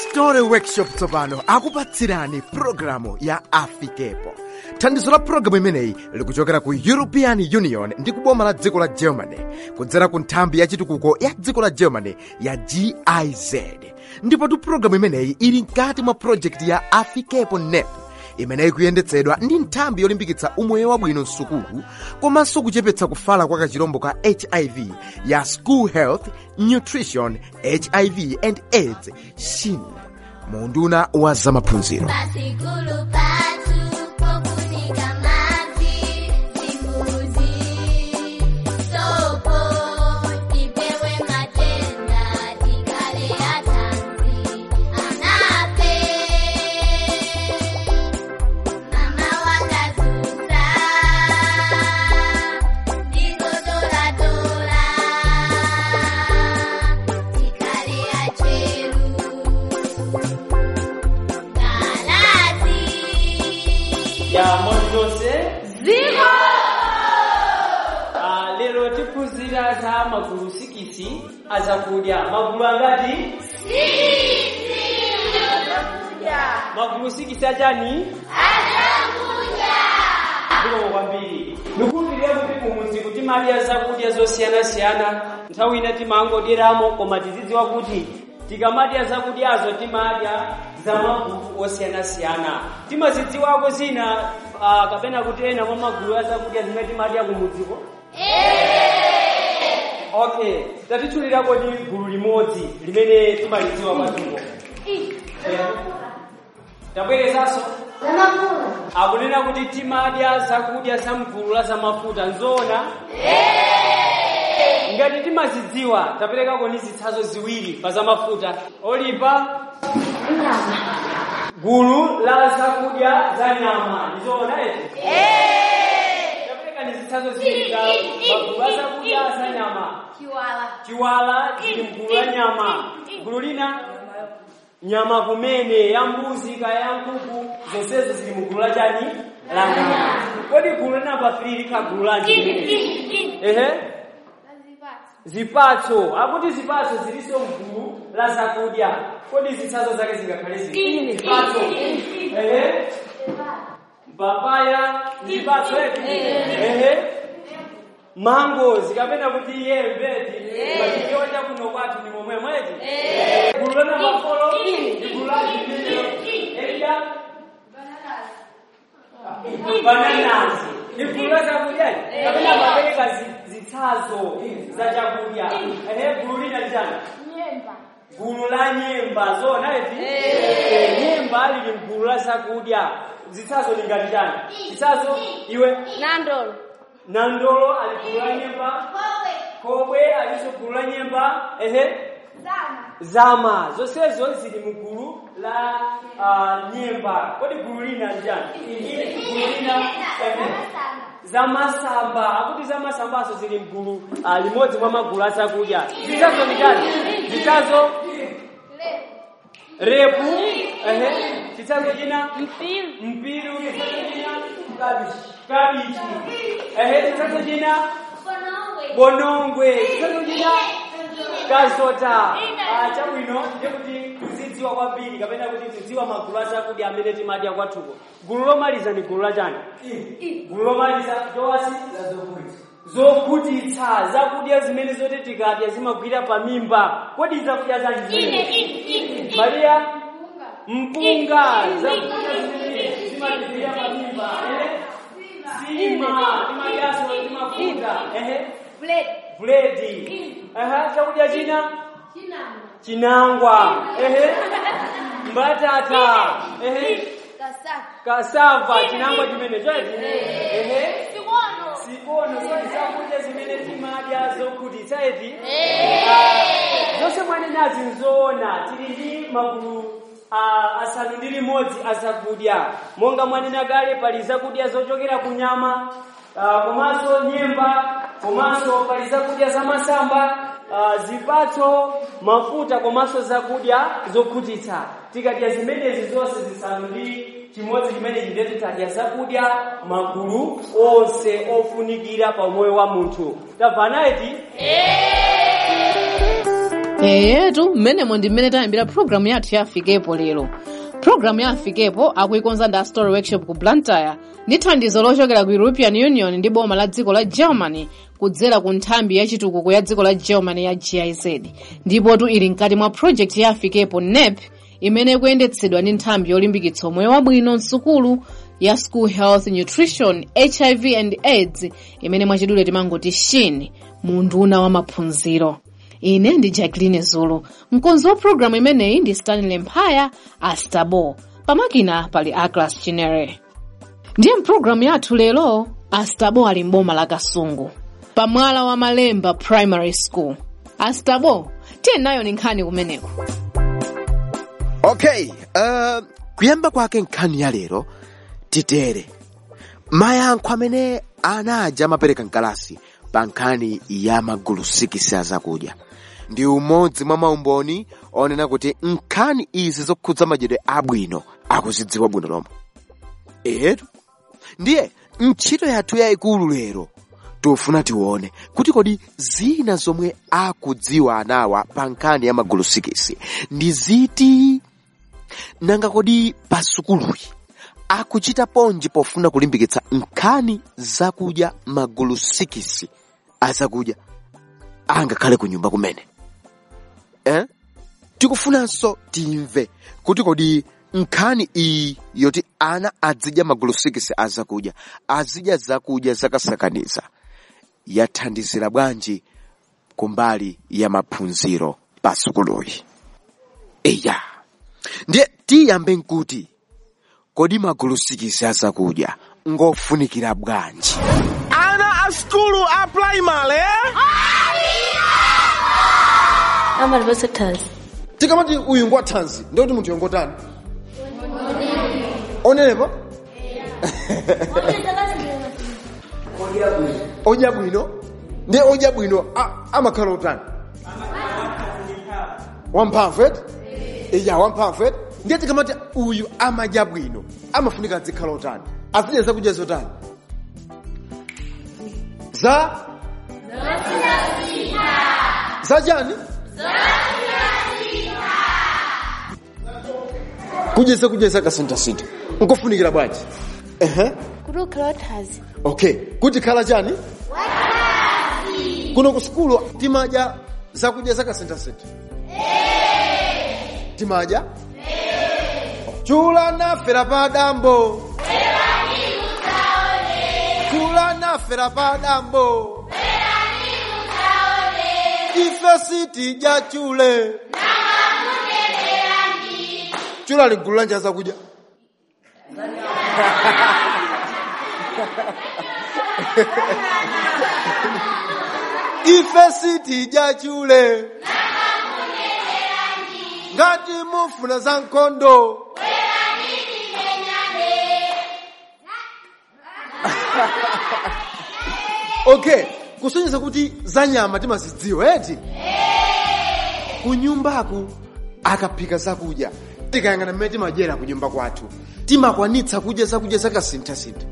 story workshop tsopano akupatsirani pulogalamu ya afikepo thandizo la pulogalamu imeneyi likuchokera ku european union ndi kuboma la dziko la germany kudzera ku nthambi ya chitukuko ya dziko la germany ya giz ndipotu pulogalamu imeneyi ili mkati mwa projekti ya afikepo nep imeneyi kuyendetsedwa ndi nthambi yolimbikitsa umoyo wabwino msukulu komanso kuchepetsa kufala kwa kachirombo ka hiv ya school health nutrition hiv and aids shin munduna wa zamaphunziro Pasikulu patu pokunika maji simbuzi sopo tipewe matenda tikale atanzi anape mama wakazusa ndizodoladora tikale acheru Galazi. ya mondose Zero. Ah, lero tiphunzira za magulu sikisi azakudya magulu angati magulu sikisi achani zikomo kwambiri ndikumbukire kuti kumudzi kuti timadya zakudya zosiyanasiyana nthawi ina timangodyeramo koma tizidziwa kuti tikamadya zakudyazo timadya za magulu osiyanasiyana timazidziwako zina ah, kapena kuti ena mwa magulu a zakudya zimene timadya kumudziko okay tatitchulirako ndi gulu limodzi limene timalidziwa kwatuko tabwerezanso akunena kuti timadya zakudya za mgulu la zamafuta nzoona ngati timazidziwa taperekako ndi zitsanzo ziwiri pa zamafuta olipa gulu la zakudya za nyama ndizoona eti tapereka ndi zitsanzo ziwiri za magulu a zakudya za nyama Chiwala. chiwala chili mgulu la nyama gulu lina nyama kumene ya mbuzi kaya ya nkhuku zonsezo zili mgulu la chani la nyama kodi gulu linamba 3 likha gulu lanji ehe zipatso akuti zipatso zilinso mgulu la zakudya kodi zitsanzo zake zingakhale zili zipatso ehe papaya zipatso eti ehe mango zikapena kuti iye mbeti machikionja kuno kwathu ni momwe mweti gulu lona mafolo ndi gulu la zimene eja bananazi ni gulu la chakudya kapena mapereka zi- zitsazo za chakudya ehe gulu lina lichani gulu la nyemba zona eti nyemba lili mgulu la zakudya zitsazo lingati chani zitsazo iwe Nandolo. nandolo aligula nyemba kobwe alizogula nyemba ehe zama zonsezo zili mugulu la uh, nyemba kodi gulu lina njani gulu lina ehe zamasamba akuti zamasambaso zili mgulu uh, limodzi mwa magulu azakudya zitazo ni chani zitazo repu ehe chitsanzo china Mpilu. mpiru chitsanzo china kabichi ehe chitsanzo china bonongwe chitsanzo china kazota Ah, chabwino ndikuti tizidziwa kwambiri kapena kuti tidziwa magulu azakudya amene timadya kwathuko gulu lomaliza ni gulu lachani gulu lomaliza chowasi zokhutitsa zakudya zimene zoti tikadya zimagwira pa mimba kodi zakudya zanji zimene mariya mpunga zakudya zimene zimatigwira pa mimba ehe sima timadyaso timafuta ehe buledi ehe chakudya china chinangwa ehe mbatata ehe kasava chinangwa chimene choti ehe sikono zoni zakudya zimene timadya zokhutitsa eti Ah, zonse mwanenazi nzoona tili ndi magulu ah, asanu ndi limodzi azakudya monga mwanena kale pali zakudya zochokera ku nyama ah, komanso nyemba komanso pali zakudya zamasamba ah, zipatso mafuta komanso zakudya zokhutitsa tikadya zimenezi zonse zisanu ndi chimodzi chimene chindeti tadya zakudya magulu onse ofunikira pa moyo wa munthu tamva naiti eyetu mmenemo ndi mmene tayambira programu yathu ya afikepo lero programu ya afikepo akuikonza ndi story workshop ku blantyre ndi thandizo lochokera ku european union ndi boma la dziko la germany kudzera ku nthambi ya chitukuko ya dziko la germany ya giz ndipotu ili mkati mwa project ya afikepo nep imene ikuyendetsedwa ndi nthambi yolimbikitsa umoyo wabwino msukulu ya school health nutrition hiv and aids imene mwachidule timangoti shin mu nduna wa maphunziro ine ndi jacqueline zulu mkonzi wa programu imeneyi ndi stanley mphaya astabo pamakina pali aglas chinere ndiye mpulogalamu yathu lero astabo ali mboma la kasungu pamwala wa malemba primary school astabo tiye nayo ni nkhani kumeneko okay uh, kuyamba kwake nkhani ya lero titere mayankho amene anaja amapereka mkalasi pa nkhani ya magulu 6 azakudya ndi umodzi mwa maumboni onena kuti nkhani izi zokhudza madyedwe abwino akuzidziwa bwino lomwe etu ndiye ntchito yathu yayikulu lero tofuna tione kuti kodi zina zomwe akudziwa anawa pa nkhani ya magulu 6 ndi ziti nanga kodi pa sukuluyi akuchita ponji pofuna kulimbikitsa nkhani zakudya magulu 6 azakudya angakhale ku nyumba kumene eh? tikufunanso timve kuti kodi nkhani iyi yoti ana azidya magulu 6 azakudya azidya zakudya zakasakaniza yathandizira bwanji kumbali ya maphunziro pa sukuluyi eya ndiye tiyambe nkuti kodi magulu 6 azakudya ngofunikira bwanji ana a skulu a primary amalipasa thanzi tikamati uyu ngwathanzi ndikuti munthu yongotani onenepa odya bwino ndiye odya bwino a- amakhala otani wamphamvu eti iya wamphamvu eti ndiye tikamati uyu amadya bwino amafunika adzikhala otani azidya zakudya zotani za za chani kudya zakudya zakasinthasintha nkofunikira bwanji ehe kuti ukhala wathanzi okay kuti khala chani kuno ku sukulu timadya zakudya zakasinthasintha timadya chula nafera pa dambo chula nafera pa dambo ife sitidya chule chula ligulu lanja zakudya ife sitidya chule ngati mufuna za nkhondo okay kusonyeza kuti za nyama timazidziwa eti kunyumbaku akaphika zakudya tikayang'ana mmene timadyera kunyumba kwathu timakwanitsa kudya zakudya zakasinthasintha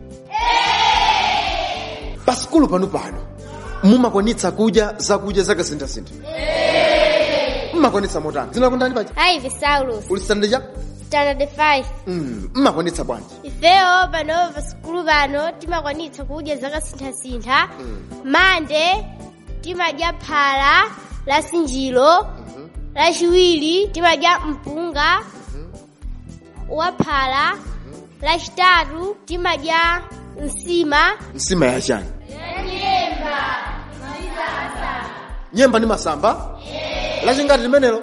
pa sikulu pano pano mumakwanitsa kudya zakudya zakasinthasintha mmakwanitsa motani zinakundani paja Ivy Saulus, uli standard cha standard 5. Mm, mmakwanitsa bwanji Ifeyo pano pa sikulu pano timakwanitsa kudya zakasinthasintha. Mande timadya phala la sinjiro. Lachiwiri timadya mpunga wa phala. Lachitatu timadya nsima. nsima ya chani nyemba ndi masamba lachingati limenelo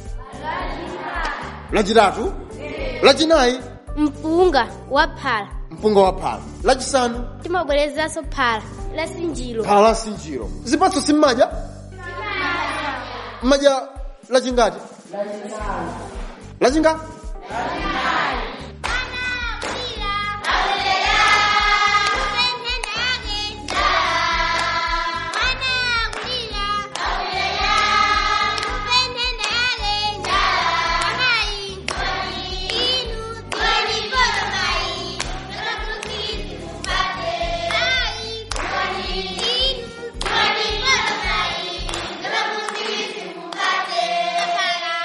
lachitatu lachinayi Mpunga wa phala. mpunga wa phala lachisanu Timabwerezanso phala la sinjiro. phala la sinjiro zipatso simmadya mmadya lachingati lachingati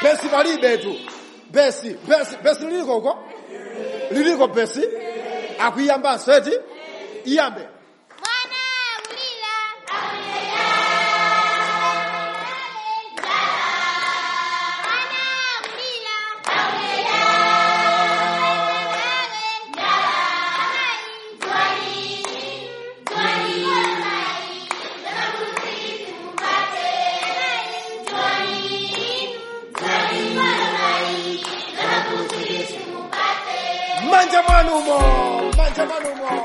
besi palibe tu besi besi besi liliko uko liliko besi akuyambanso eti iyambe mwana ulira manja mwanumo manja mwanumo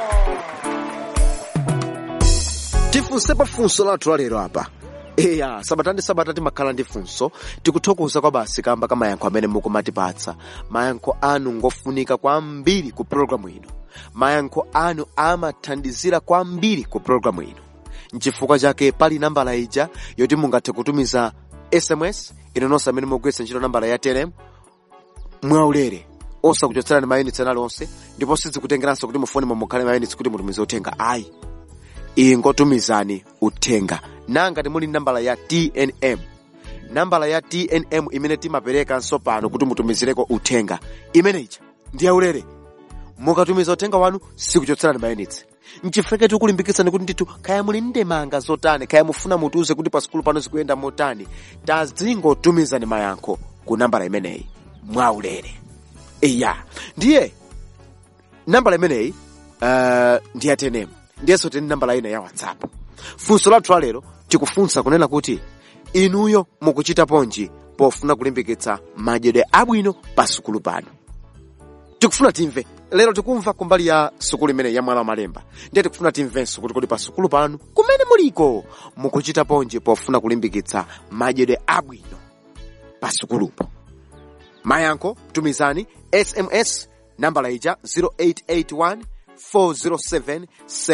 tifunsepo funso lathu lalero apa eya sabata ndi sabata timakhala ndi funso tikuthokoza kwa basi kamba ka mayankho amene mukumatipatsa mayankho anu ngofunika kwambiri ku pologalamu ino mayankho anu amathandizira kwambiri ku pologalamu ino nchifukwa chake pali nambala ija yoti mungathe kutumiza sms ino nonse amene mugwiritsa ntchito nambala ya telem mwaulere osakuchotserani mayunitsi ena lonse ndipo sizikutengeranso kuti mufoni mukhale mayunitsi kuti mutumize uthenga ayi ingotumizani uthenga nanga timuli nambala ya tnm nambala ya tnm imene timaperekanso pano kuti mutumizireko uthenga imeneja ndi yaulere mukatumiza uthenga wanu sikuchotserani mayunitsi nchifukwa tikulimbikitsani kuti ndithu kaya muli ndemanga zotani kaya mufuna mutiuze kuti pa sikulu pano zikuyenda motani tazingotumizani mayankho ku nambala imeneyi mwaulere iya ndiye nambala imeneyi uh, ndi ya tnm ndiyenso tini nambala ina ya whatsapp funso lathu lalero tikufunsa kunena kuti inuyo mukuchita ponji pofuna kulimbikitsa madyedwe abwino pa sukulu pano tikufuna timve lero tikumva kumbali ya sukulu imene ya mwala wa malemba ndiye tikufuna timvenso kuti kodi pa sukulu pano kumene muliko mukuchita ponji pofuna kulimbikitsa madyedwe abwino pa sukulupo mayankho tumizani sms nambala ija 0881 407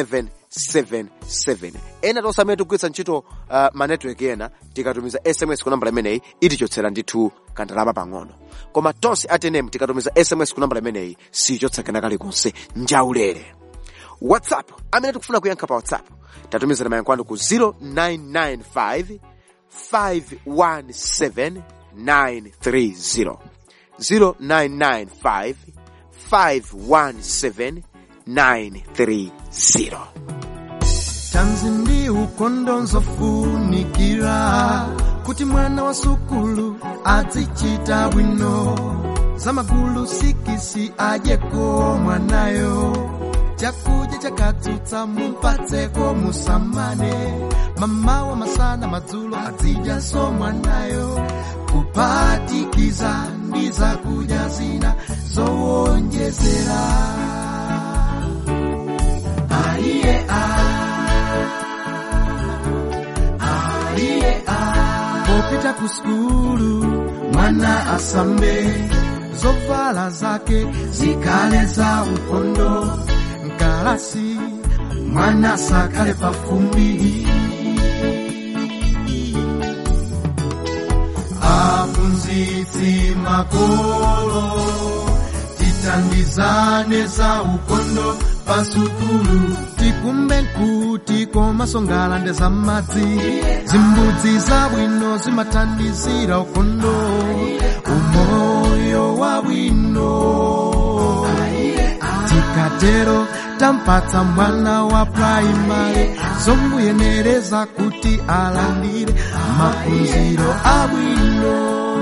777 ena tonse amene tikugwiritsa ntchito uh, manetwork ena tikatumiza sms ku nambala imeneyi itichotsera ndithu kandalama pang'ono koma tonse atenem tikatumiza sms ku nambala imeneyi sichotsa kena kalikonse njaulere whatsapp amene tikufuna kuyankha pa whatsapp tatumizana mayankho anu ku 0995 517 930 0995 517 930 tanzi ndi ukondo nzofunikira kuti mwana wa sukulu azichita bwino zamagulu sikisi adyeko mwanayo chakudya chakatsutsa mupatseko musamane mamawa masana madzulo azidyaso mwanayo kupatikiza ndi zakudya zina zowonjezera aiye aiye popita ku skulu mwana asambe zovala zake zikale za ukondo mkalasi mwana sakale pafumbi aphunzitsi makolo titandizane za ukondo pasukulu tikumbe nkuti komasongala nde za madzi zimbudzi zabwino zimathandizira ukondo umoyo wabwino tikatero tampatsa mwana wa praimari zomuyenereza kuti alandire maphunziro abwino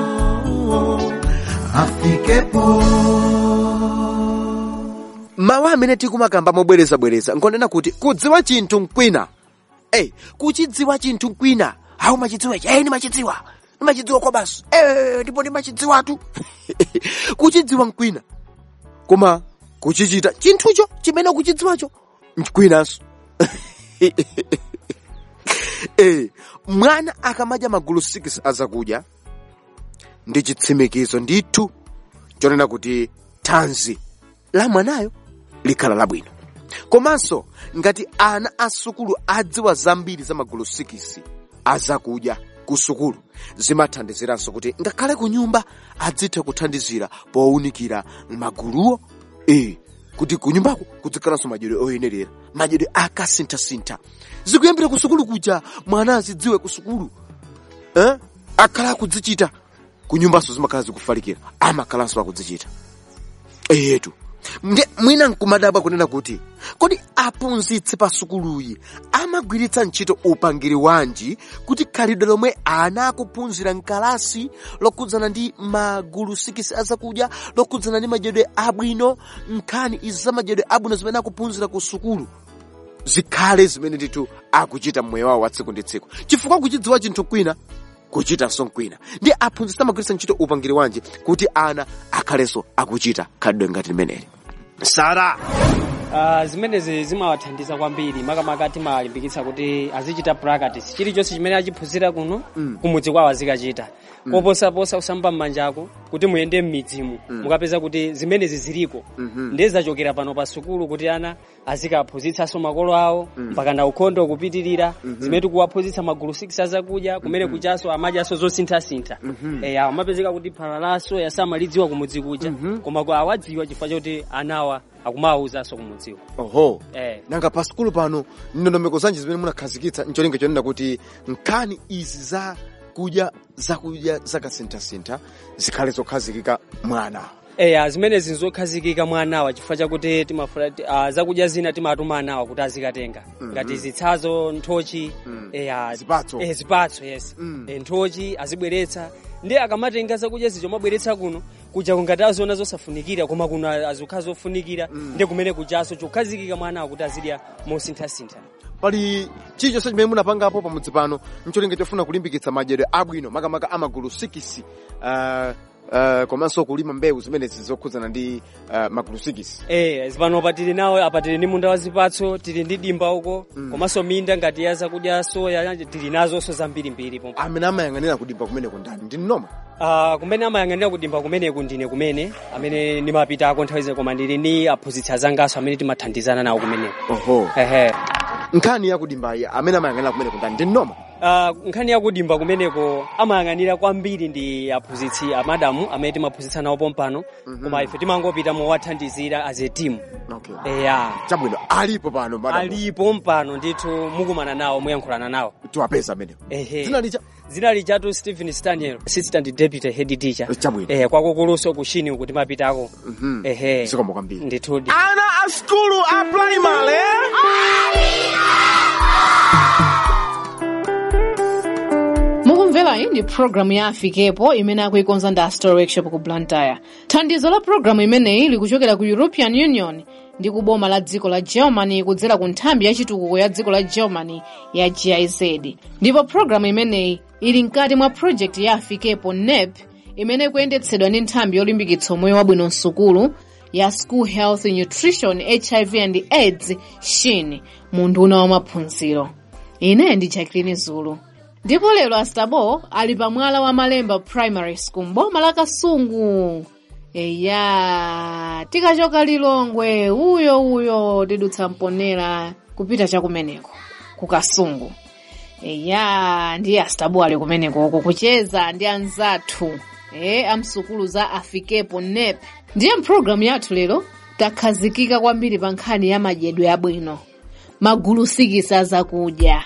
afikepo mawu amene tikumakamba mobwerezabwereza nkonena kuti kudziwa chinthu mkwina Ey, kuchidziwa chinthu mkwina awu machidziwa ichi eyi ndimachidziwa ndimachidziwa kwa basi Eh, ndipo ndimachidziwatu kuchidziwa mkwina koma kuchichita chinthucho chimene ukuchidziwacho mkwinanso Eh, mwana akamadya magulu 6 azakudya ndi chitsimikizo ndithu chonena kuti thanzi la mwanayo likhala labwino komanso ngati ana a sukulu adziwa zambiri za magulu 6 azakudya ku sukulu zimathandiziranso kuti ngakhale ku nyumba adzithe kuthandizira powunikira maguluwo e kuti ku nyumbako kuzikhalanso madyedwe oyenerera madyedwe akasinthasintha zikuyambira ku sukulu kuja mwana azidziwe ku sukulu eh? akhala akudzichita kunyumbaso zimakhala zikufalikira amakhalanso akudzichita eyetu nde mwina nkumadabwa kunena kuti kodi aphunzitsi pa sukuluyi amagwiritsa ntchito upangiri wanji kuti khalidwe lomwe ana akuphunzira mkalasi lokhudzana ndi magulu sikisi azakudya lokhudzana ndi madyedwe abwino nkhani izi za madyedwe abwino zimene akuphunzira ku sukulu zikhale zimene ndithu akuchita mmoyo wawo wa tsiku ndi tsiku chifukwa kuchidziwa chinthu kwina kuchitanso kwina ndi aphunzitsi amagwiritsa ntchito upangiri wanji kuti ana akhalenso akuchita khalidwe ngati limeneli sara Uh, zimenezi zimawathandiza kwambiri makamaka timalimbikitsa kuti azichita practice chilichonse chimene achiphunzira kuno mm. kumudzi kwawo azikachita mm. koposaposa kusamba m'manjako kuti muyende m'midzimu mm. mukapeza kuti zimenezi ziliko mm-hmm. ndiye zachokera pano pa sukulu kuti ana azikaphunzitsanso makolo awo mm. mpaka na ukhondo kupitirira mm-hmm. zimene tikuwaphunzitsa magulu 6 azakudya kumene mm-hmm. kuchaso amadyaso zosinthasintha mm-hmm. eya amapezeka kuti phala laso yasamalidziwa kumudzi kuja mm-hmm. koma kwa awadziwa chifukwa choti anawa akumawuzanso kumudziwa oho eh. nanga pa sukulu pano ndondomeko zanji zimene munakhazikitsa ncholinga chonena kuti nkhani izi za kudya zakudya zakasinthasintha zikhale zokhazikika mwana eya zimenezi nzokhazikika mwa anawa chifukwa chakuti timafuna uh, zakudya zina timatuma anawa kuti azikatenga mm-hmm. ngati zitsazo nthochi mm. eya Zipatso. eh, zipatso yes Mm. eh, nthochi azibweretsa ndi akamatenga zakudya zicho mabweretsa kuno kuja kungati aziona zosafunikira koma kuno azikhala zofunikira mm. ndi kumene kuchaso chokhazikika mwa anawa kuti azidya mosinthasintha pali chilichonse chimene munapangapo pamudzi pano ncholinga chofuna kulimbikitsa madyedwe abwino makamaka amagulu 6 uh, uh, komanso kulima mbewu zimenezi zokhudzana ndi uh, magulu 6 Eh, zipano pa tili nawo apa tili ndi munda wa zipatso tili ndi dimba uko mm. komanso minda ngati ya zakudya soya tili nazonso zambirimbiri pomwe amene amayang'anira kudimba kumeneko ndani ndi nnoma Uh, kumene amayang'anira kudimba kumeneku ndine kumene amene ndimapitako nthawi zina koma ndili ni aphunzitsi azangaso amene timathandizana nawo kumeneko oho ehe nkhani yakudimbayi amene amayang'anira kumeneko ndani ndi nnoma uh, nkhani yakudimba kumeneko amayang'anira kwambiri ndi aphunzitsi amadamu amene timaphunzitsa nawo pompano mm-hmm. koma ife timangopita mowathandizira as a team okay. eya chabwino alipo pano madam alipo mpano ndithu mukumana nawo muyankhulana nawo tiwapeza amenewo ehe dzina licha dzina lijatu stephen staniel assistant deputy head teacher Chabwino. eh, kwakukuluso kushini kuti mapitako Mhm. ehe zikomo kwambiri ndithudi ana a skulu a primary mukumvera iyi ndi programu ya afikepo imene akuikonza ndi astor workshop ku blantyre thandizo la programu imeneyi likuchokera ku european union ndi ku boma la dziko la germany kudzera ku nthambi ya chitukuko ya dziko la germany ya giz ndipo programu imeneyi ili mkati mwa project ya afikepo nep imene ikuyendetsedwa ndi nthambi yolimbikitsa moyo wabwino msukulu ya school health nutrition hiv and aids shin mu nduna wa maphunziro ine ndi jacqueline zulu ndipo lero astabo ali pa mwala wa malemba primary school mboma la kasungu eya tikachoka lilongwe uyo uyo tidutsa mponera kupita chakumeneko ku kasungu eya ndiye astabo ali kumenekoko kucheza ndi anzathu e amsukulu za afikepo nep ndiye mpulogalamu yathu lero takhazikika kwambiri pa nkhani ya madyedwe abwino magulu sikisi zakudya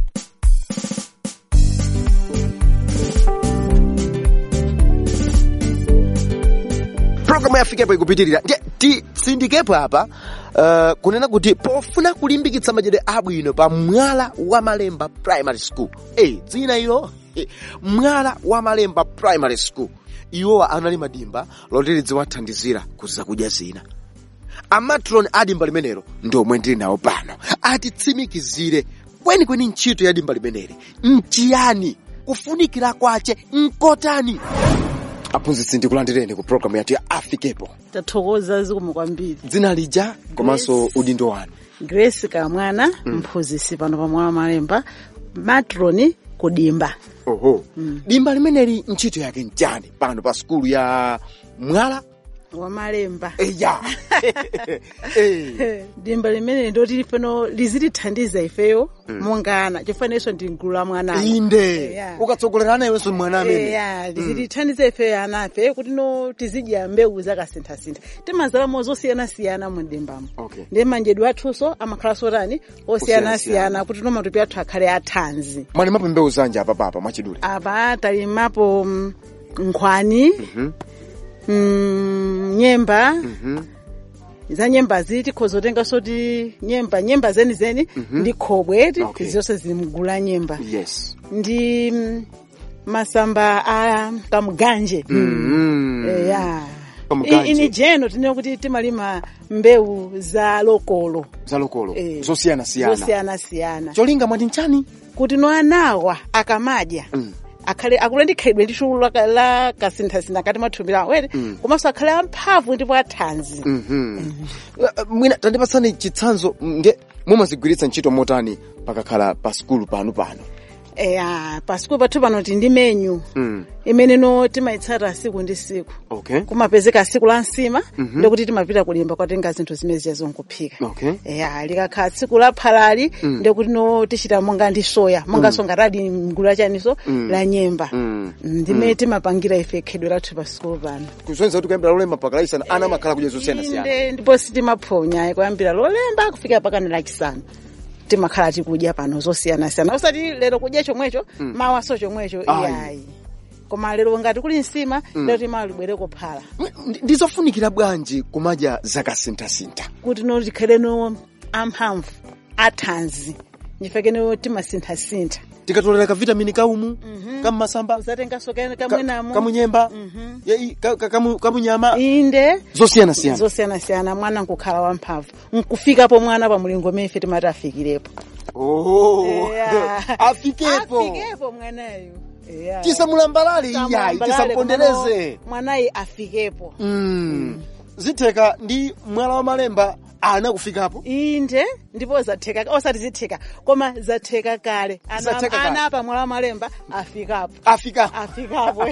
programu yafikepo ikupitirira ndiye titsindikepo apa uh, kunena kuti pofuna kulimbikitsa madyedwe abwino pa mwala wa malemba primary school hey, dzina ilo eh, mwala wa malemba primary school iwowa anali madimba loti lidziwathandizira ku zakudya zina amatron a dimba limenelo ndi omwe ndili nawo pano atitsimikizire kwenikweni ntchito ya dimba limeneli nchiyani kufunikira kwace nkotani aphunzitsi ndikulandireni ku programu yathu ya afikepo tathokoza zikomo kwambiri dzina lija komanso udindo wanu grace kamwana mphunzitsi pano pa mwala wa malemba matroni kudimba oho dimba limeneli ntchito yake nchani pano pa sukulu ya mwala wa malemba eya Eh, dimba limene ndoti pano lizitithandiza ifeyo monga ana chofananso ndi mgulu la mwana inde Yeah. ukatsogolerana iwenso mwana amene ya lizitithandiza ifeyo anafe kuti no tizidya mbewu zakasinthasintha timazalamo zosiyanasiyana mu dimbamo Okay. ndi manjedwe athunso amakhalanso tani Osiyanasiyana. osiyanasiyana kuti no matupi athu akhale athanzi mwalimapo mbewu zanja apapapa mwachidule apa talimapo mm, nkhwani mm, nyemba za nyembazi tikhoza kutenganso ti nyemba nyemba zenizeni ndi khobwe ti Okay. zonse zili mgulu la nyemba yes ndi mm, masamba a kamuganje mm. Eh, ya Kamuganje. I- ini jeno tinene kuti timalima mbewu za lokolo zalokolo Eh, zosiyanasiyana zosiyanasiyana cholinga mwati nchani kuti no anawa akamadya Mm. akhale akule ndi khalidwe lixulu la- la kasinthasintha kati mathumbi lawo were komanso akhale amphamvu ndipo athanzi Mhm. Uh, mwina tandipatsani chitsanzo nde mumazigwiritsa ntchito motani pakakhala pa skulu panu pano eya pasikulu pathu pano ti ndi menyu Mm. imene no timayitsata siku ndi siku okay kumapezeka siku la nsima ndikuti timapita kulimba kwatenga zinthu zimene ziyazo nkuphika okay eya likakhala tsiku la phalali ndikuti no tichita monga ndi soya monganso ngatadi mgulu lachaniso la nyemba Mm. ndimene timapangira ife khedwe lathu pasikulu pano kusonyeza kuti kuyambira lolemba mpaka lachisanu ana amakhala kudya zosiyanasiyana inde ndipo sitimaphonya kuyambira lolemba kufika pakana lachisanu timakhala tikudya pano zosiyanasiyana osati lero kudya chomwecho mawa so chomwecho Ayi. iyayi koma lero ngati kuli nsima lero timawa libwere kuphala Ndi- ndizofunikira bwanji kumadya zakasinthasintha kuti no tikhale no amphamvu athanzi ndifekeno timasinthasintha tikatolera kavitamini kaumu kammasamba uzatenganso ka- kamwenamo kamunyemba yei, ka- ka- kamu- kamunyama inde zosiyanasiyana zosiyanasiyana mwana nkukhala wamphamvu nkufikapo mwana pa mulingo umene ife timati afikirepo Oh, Yeah. afikepo afikepo mwanayo Yeah. tisamulambalale iyayi Tisamwambalale, tisampondereze komano mwanayi afikepo Mm. zitheka ndi mwala wa malemba ana kufikapo inde ndipo zatheka osati zitheka koma zatheka kale Ana- Zatheka kale. ana pa mwala wa malemba afikapo afika afikapo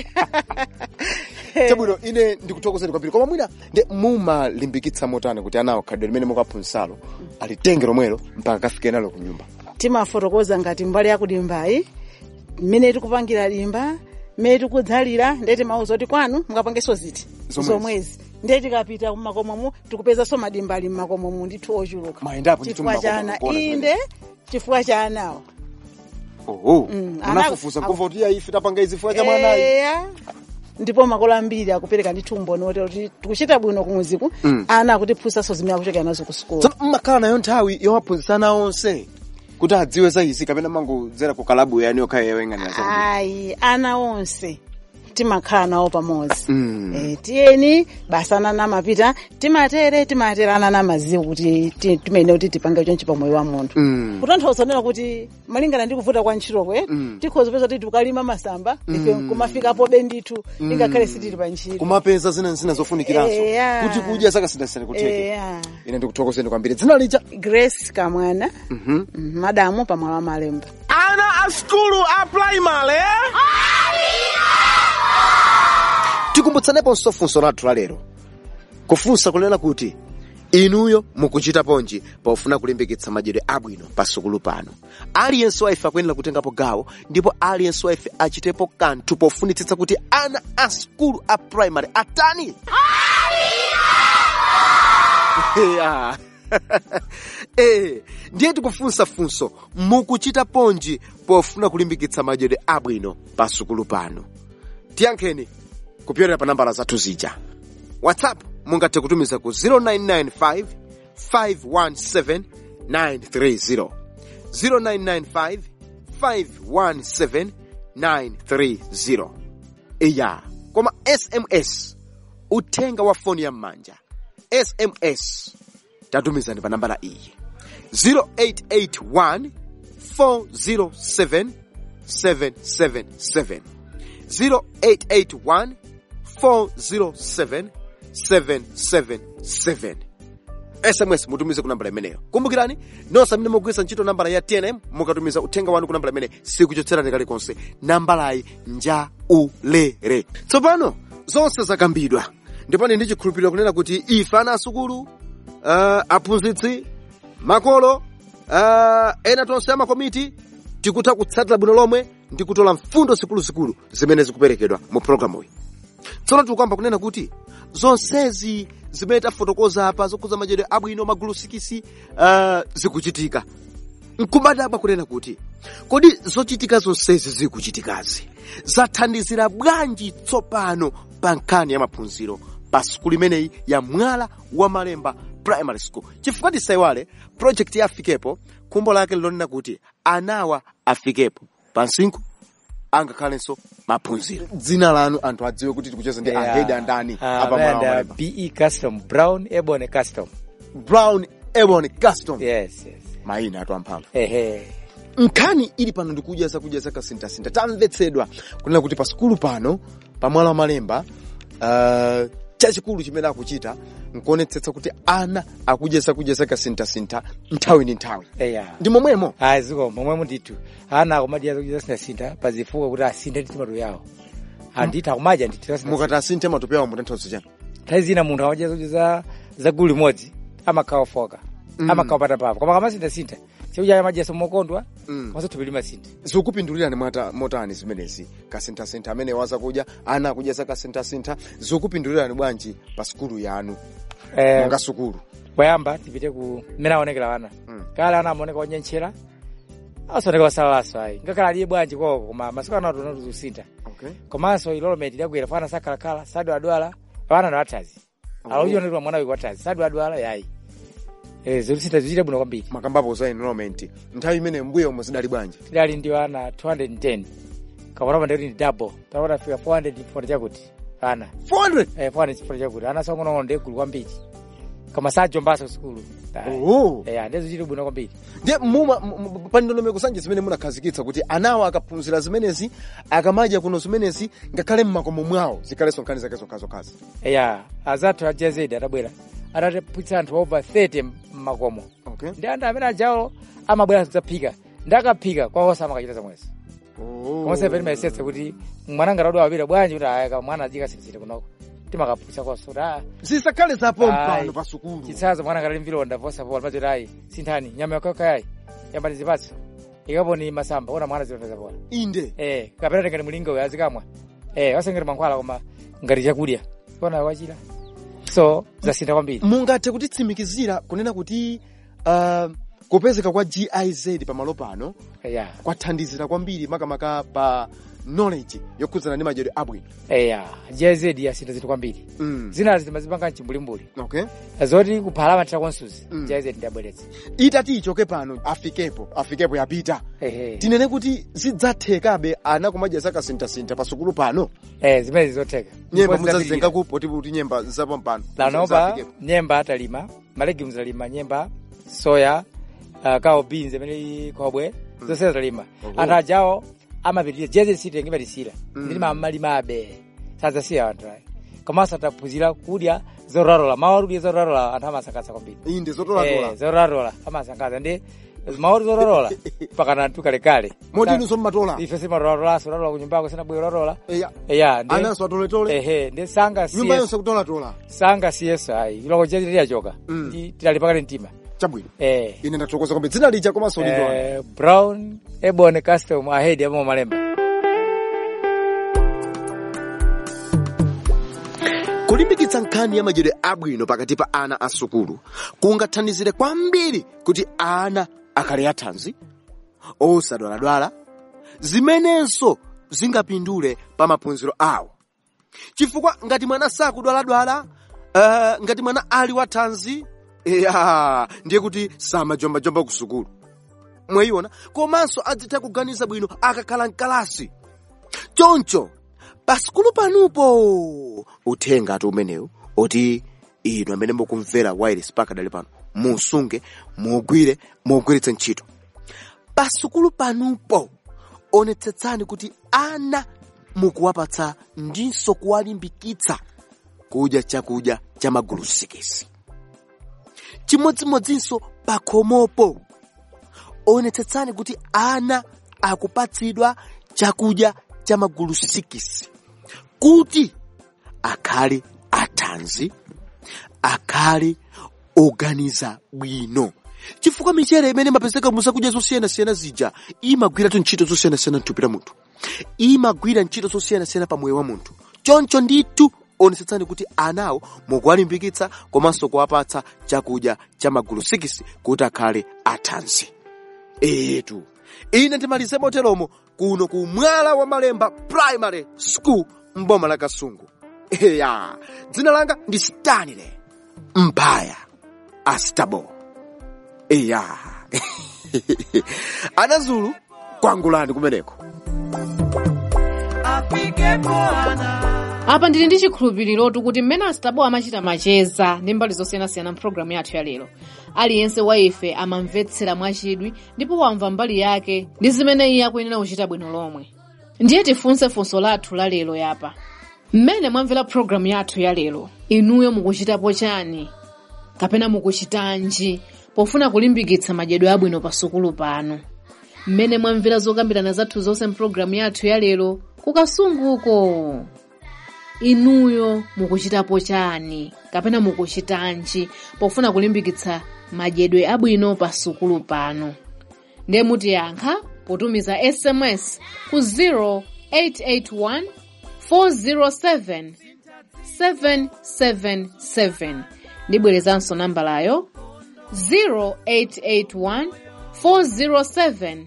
chabwino ine ndikuthokozeni kwambiri koma mwina nde mumalimbikitsa motani kuti anawo khadwe limene mukaphunzitsalo alitenge lomwelo mpaka kafike nalo ku nyumba timafotokoza ngati mbali yakulimbayi mmene tikupangira limba mmene tikudzalira ndiye timauza kuti kwanu mukapangenso ziti Zomwezi. zomwezi ndiye tikapita mmakomomu tikupezanso madimba ali mmakomomu ndithu ochuluka Mayendapo ndithu chifukwa cha mmakomo, ana kuona zimene. inde chifukwa cha anawo oho Mm, munafufuza ana- kumva kuti iyayi ife tapanga izi chifukwa cha mwanayi eya ndipo makolo ambiri akupereka ndithu umboni woti kuti tikuchita bwino kumuziku ana akutiphunzitsanso zimene akuchokera nazo ku sukulu tsono mmakhala nayo nthawi yowaphunzitsa ana onse kuti adziwe za izi kapena mangodzera ku kalabu yani yokhayo yoyang'anira za ayi ana onse timakhala nawo pamodzi Mm. Eh, tiyeni basi anana amapita timatere timatere anana amaziwa kuti ti- timene kuti tipange chonchi pa moyo wa munthu Mm. kutanthauza nena kuti malingana ndi kuvuta kwa ntchitokwe Mm. tikhoza peza kuti tikalima masamba ife kumafikapo be ndithu ingakhale sitili pa ntchito kumapeza zina zina zofunikiranso Eya. kuti kudya zakasinthasintha kutheke Eya. ine ndikuthokozeni kwambiri dzina lija grace kamwana mm, madamu pa mwala wa malemba Ana a skulu a primary. tikumbutsaneponso funso lathu la lero kufunsa kunena kuti inuyo mukuchita ponji pofuna kulimbikitsa madyedwe abwino pa sukulu pano aliyense wa ife akuyenera kutengapo gawo ndipo aliyense wa ife achitepo kanthu pofunitsitsa kuti ana a sukulu a primary atani Yeah. eh, ndiye tikufunsa funso mukuchita ponji pofuna kulimbikitsa madyedwe abwino pa sukulu pano tiyankheni kupyolera pa nambala zathu zija whatsapp mungathe kutumiza ku 0995 517 930 0995 517 930 iya koma sms uthenga wa foni ya m'manja sms tatumizani pa nambala iyi 0881 407 777 0881 407 777 sms mutumize ku nambala imeneyo kumbukirani nonse amene mugwiritsa ntchito nambala ya tnm mukatumiza uthenga wanu ku nambala imene sikuchotserani kalikonse nambalayi njaulere tsopano zonse zakambidwa ndipani ndi chikhulupiriro kunena kuti ife ana asukulu uh, aphunzitsi makolo uh, ena tonse amakomiti tikutha kutsatira bwino lomwe ndi kutola mfundo zikuluzikulu zimene zikuperekedwa mu programu iyi tsono tikuyamba kunena kuti zonsezi zimene tafotokoza apa zokhuza madyedwe abwino magulu sikisi uh, zikuchitika nkubadaba kunena kuti kodi zochitika zonsezi zikuchitikazi zathandizira bwanji tsopano pa nkhani ya maphunziro pa sukulu imeneyi ya mwala wa malemba primary school chifukwa tisayiwale project ya afikepo khumbo lake lilonena kuti anawa afikepo pa msinkhu angakhalenso maphunziro dzina lanu anthu adziwe kuti tikucheza ndi ahedi andani apa mwala wa and malemba be custom brown ebony custom brown ebon custom yes yes mayina atu amphamvu ehe nkhani ili pano ndikudya zakudya zakasinthasintha tamvetsedwa kunena kuti pa sukulu pano pa mwala wa malemba uh, chachikulu chimene akuchita nkuonetsetsa kuti ana akudya zakudya zakasinthasintha nthawi ndi nthawi eya ndi momwemo ayi ziko momwe mundithu ana akumadya zakudya zasintha pazifukwa kuti asinthe ndi tomato yawo andithu akumadya ndithu mukati asinthe matope awo mutanthauza chani nthawi zina munthu amadya zakudya za za gulu limodzi amakhawa foka amakhawa patapapa koma kamasintha-sintha chakudya amadyaso mokondwa Mm. komanso thupi limasintha zikupindulirani mwata motani zimenezi kasinthasintha amene wazakudya ana akudya zakasinthasintha zikupindulirani bwanji pa sukulu yanu Eh, monga sukulu poyamba tipite ku mmene aonekera ana Mm. kale ana amaoneka onyenchera asaoneka osalalaso ayi ngakhale aliye bwanji koko koma masiku ano atona tuzusintha okay. komanso ilolometi idagwera fana sakhalakhala sadwadwala ana no athazi alauchionetwa mwana wiko athazi sadwadwala yayi Eh, zolusintha zichita bwino kwambiri makambapo za enrollment nthawi imene mbuyo umo zidali bwanji tidali ndi ana 210 kapona ndikuti ndi double tapota fika 400 chifukwa chakuti ana 400 eh 400 chifukwa chakuti ana songonono ndi gulu kwambiri koma sajombaso kusukulu Oh. eh ndizo zichita bwino kwambiri ndiye muma m- m- pa ndondomeko zanje zimene munakhazikitsa kuti anawo akaphunzira zimenezi akamadya kuno zimenezi ngakhale mmakomo mwawo zikhalenso nkhani zake zokhazokhazi eya azathu a jazedi adabwera adatapwitsa anthu over 30 mmakomo okay. ndi anthu amene ajawo amabwera kudzaphika ndi akaphika kwawosa amakachita zamwezi komanso pene mayesetsa kuti mwana ngati adwa awiri bwanji kuti ayaka mwana ajika sirisiri kunoko timakapwitsa konso kuti aa zisakhale zapo Ayi. mpano pa sukulu chitsazo mwana ngati ali mvilonda vosapola mazoti ayi sinthani nyama yakakayayi yambani zipatso ikaponi masamba ona mwana zilonda zapola inde eh kapena ngati mulingo uyo azikamwa eh wasengera mankhwala koma ngati chakudya ona wachira so zasintha kwambiri mungathe kutitsimikizira kunena kuti uh, kupezeka kwa giz pamalo pano eya kwathandizira kwambiri makamaka pa knowledge yokhudzana ndi madyedwe abwino eya jz yasintha zinthu kwambiri mm. zinazi timazipanga mchimbulimbuli okay zoti kuphala mathira konsuzi Mm. jz ndiyabweretsa itati ichoke pano afikepo afikepo yapita ehe tinene kuti zidzathekabe ana kumadya zakasinthasintha pa sukulu pano eh zimene zizotheka nyemba Ndipo mudzazenga zidapirira. kupo kuti nyemba zapo mpano lanopa Zafikepo. nyemba atalima malegumes alima nyemba soya uh, kao beans amene khobwe zonse atalima anthu ajawo amapitirira jeze sitenge patisira ndilima amalimabe sadzasiya anthu ayi komanso ataphunzira kudya zoralola mawu akudya zoralola anthu amasangalatsa kwambiri inde Eh, zotolatola zoralola amasangalatsa ndi mawu zoralola pakana anthu kalekale moti inunso mmatola ife simarolalaso ulalola kunyumbako sinabwera ulalola eya eya ndi ananso atoletole ehe ndi sanga nyumba siyeso yonse kutolatola sanga siyeso ayi iloko chachitirachoka Mm. ndi tilali pakati mtima chabwino eh ine ndathokoza kwambiri dzina lija komanso lindwani eh, brown ebon custom ahead amamo malemba kulimbikitsa nkhani ya madyedwe abwino pakati pa ana a sukulu kungathandizire kwambiri kuti ana akhale athanzi osadwaladwala zimenenso zingapindule pa maphunziro awo chifukwa ngati mwana sakudwaladwala uh, ngati mwana ali wathanzi ya ndiye kuti samajombajomba ku sukulu mwayiona komanso adzitha kuganiza bwino akakhala mkalasi choncho pasukulu panupo uthenga ati umenewu oti inu amene mukumvera wireless pakadali pano musunge mugwire mugwiritse ntchito pasukulu panupo onetsetsani kuti ana mukuwapatsa ndinso kuwalimbikitsa kudya chakudya cha magulu sikisi chimodzimodzinso pakhomopo onetsetsani kuti ana akupatsidwa chakudya cha magulu sikisi kuti akhale athanzi akhale oganiza bwino chifukwa michere imene imapezeka muzakudya zosiyanasiyana zija imagwiratu ntchito zosiyanasiyana mthupi la munthu imagwira ntchito zosiyanasiyana pa moyo wa munthu choncho ndithu onetsetsani kuti anawo mukuwalimbikitsa komanso kuwapatsa chakudya cha magulu sikisi kuti akhale athanzi etu ine ndimalize moteromo kuno ku mwala wa malemba primary school mboma la kasungu eya dzina langa ndi stanley mpaya astabo eya anazulu kwangulani kumeneko apa ndili ndi chikhulupiriratu kuti mmene astabo amachita macheza ndi mbali zosiyanasiyana mpulogalamu yathu ya lero aliyense wa ife amamvetsera mwachidwi ndipo wamva mbali yake ndi zimene iye akuyenera kuchita bwino lomwe ndiye tifunse funso lathu la lero yapa mmene mwamvera pulogalamu yathu ya lero inuyo mukuchitapo chani kapena mukuchitanji pofuna kulimbikitsa madyedwe abwino pa sukulu pano mmene mwamvera zokambirana zathu zonse mpulogalamu yathu ya lero kukasunguko inuyo mukuchitapo chani kapena mukuchitanji pofuna kulimbikitsa madyedwe abwino pa sukulu pano ndiye mutiyankha potumiza sms ku 0881 407 777 ndibwerezanso nambalayo 0881 407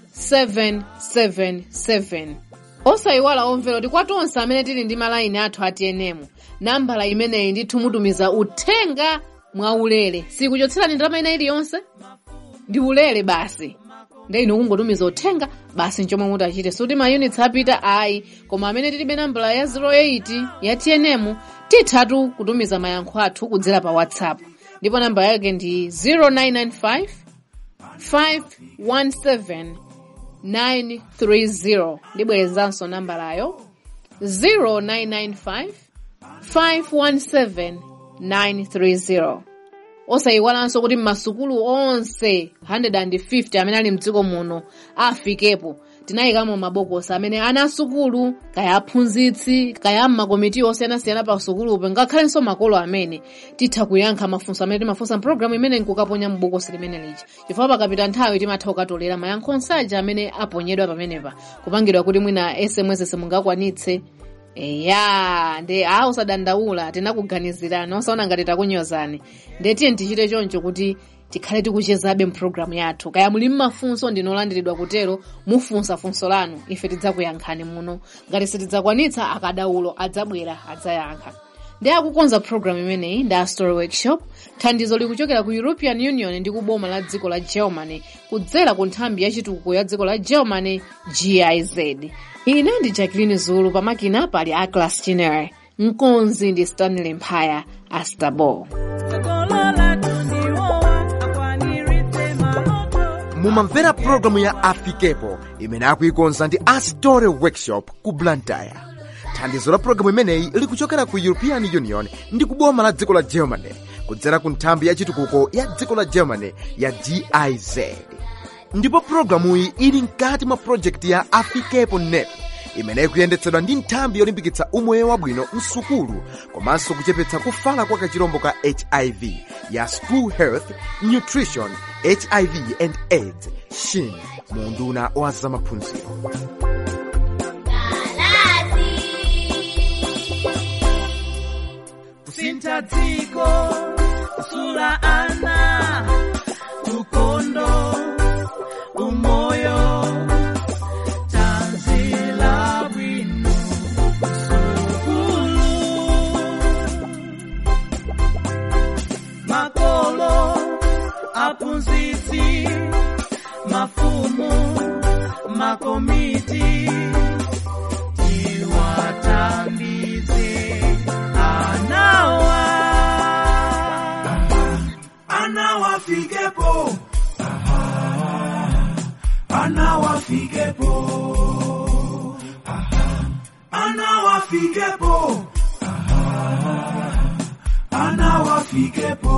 777 osayiwala omvera kuti kwa tonse amene tili ndi malayini athu a TNM nambala imeneyi ndithu mutumiza uthenga mwaulere sikuchotserani ndalama ina iliyonse ndi ulere basi nde inu kungotumiza uthenga basi nchomwe mutachite suti ma units apita ayi koma amene tilibe nambala ya 08 ya TNM tithatu kutumiza mayankho athu kudzera pa whatsapp ndipo namba yake ndi 0995 517 930 ndibwerezanso nambalayo 0995 517 930 osayiwalanso kuti m'masukulu onse 150 amene ali mdziko muno afikepo tinayikamo mabokosi amene ana asukulu kaya aphunzitsi kaya mmakomiti osiyanasiyana pa sukulupo ngakhalenso makolo amene titha kuyankha mafunso amene timafunsa mpulogalamu imene nkukaponya m'bokosi limene lija chifukwa pakapita nthawi timatha kukatolera mayankho onse amene aponyedwa pamenepa kupangidwa kuti mwina sms simungakwanitse eya nde a usadandaula tinakuganizirani osaona ngati takunyozani nde tiye tichite choncho kuti tikhale tikuchezabe mpulogalamu yathu kaya muli mmafunso ndinolandiridwa kutero mufunsa funso lanu ife tidzakuyankhani muno ngati sitidzakwanitsa akadaulo adzabwera adzayankha ndi akukonza pulogalamu imeneyi ndi a story workshop thandizo likuchokera ku european union ndi kuboma la dziko la germany kudzera ku nthambi ya chitukuko ya dziko la germany giz ine ndi jacqueline zulu pamakina pali aclas chinere mkonzi ndi stanley mphaya astabo mumamvera pulogalamu ya afikepo imene akuikonza ndi astore workshop ku blantyre thandizo la pulogalamu imeneyi likuchokera ku european union ndi kuboma la dziko la germany kudzera ku nthambi ya chitukuko ya dziko la germany ya giz ndipo pulogalamuyi ili mkati mwa projekti ya afikepo net imene ikuyendetsedwa ndi nthambi yolimbikitsa umoyo wabwino msukulu komanso kuchepetsa kufala kwa kachirombo ka hiv ya school health nutrition hiv and aids shin mu unduna wa zamaphunziro kusintha dziko kusula ana ukondo umoyo tanzila bwino sukulu makolo aphunzitsi mafumu makomiti tiwathandize anawa anawafikepo anawafikepo anawafikepo anawafikepo